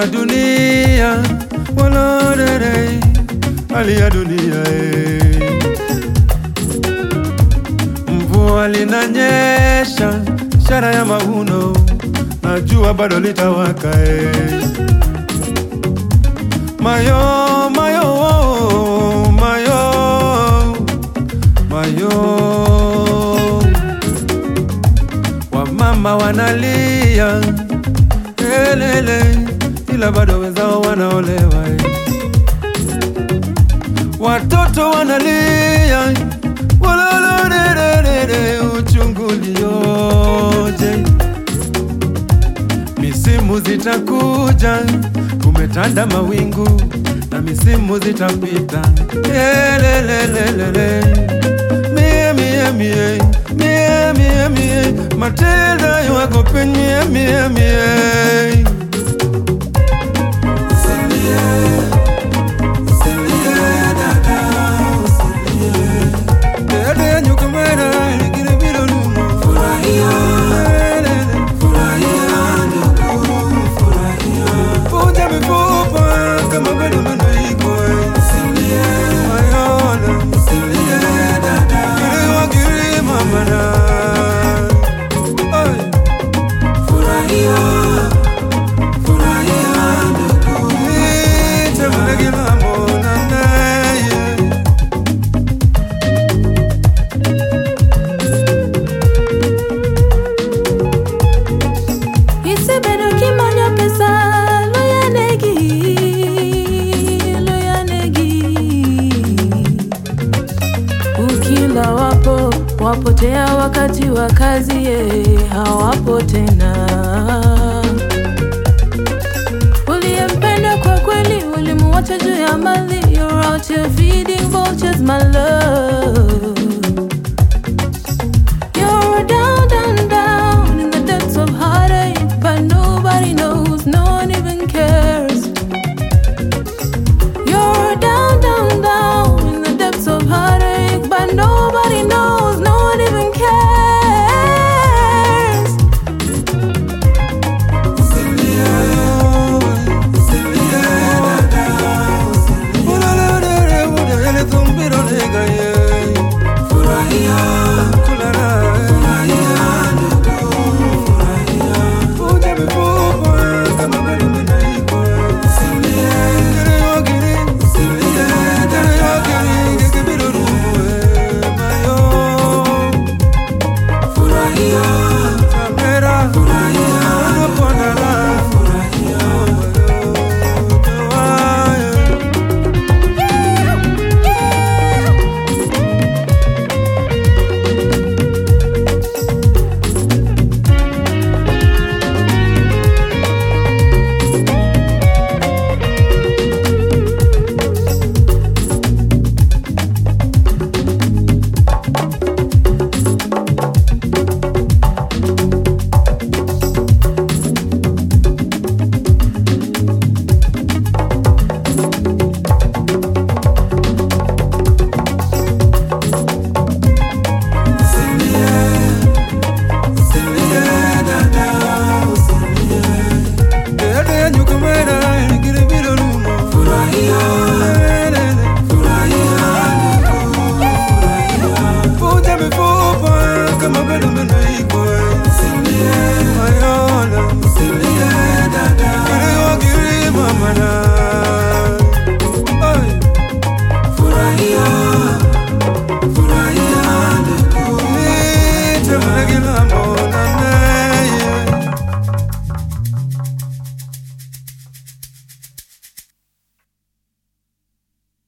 ya dunia walodere, hali ya dunia eh. Mvua linanyesha, ishara ya mavuno, na jua bado litawaka eh. Mayo, mayo, mayo, mayo, wamama wanalia elele, ila bado wenzao wanaolewa eh. Watoto wanalia walolorerere, uchungu ulioje! Misimu zitakuja, kumetanda mawingu na misimu zitapita. Elelelelele, mie mie mie mie mie mie, matenda yako penye mie mie Dede nyukumera, ligire biro lumo. Elele. Vunja mifupa kama bado meno iko Mayona Kiriwa kirima mana Ay. Ite mlegila mona naye Isebedo kimanyo pesa loyanegi loyanegi ukila wapo wapotea wakati wa kazi ye hawapo tena uliyempenda kwa kweli ulimuacha juu ya mali you're out here feeding vultures my love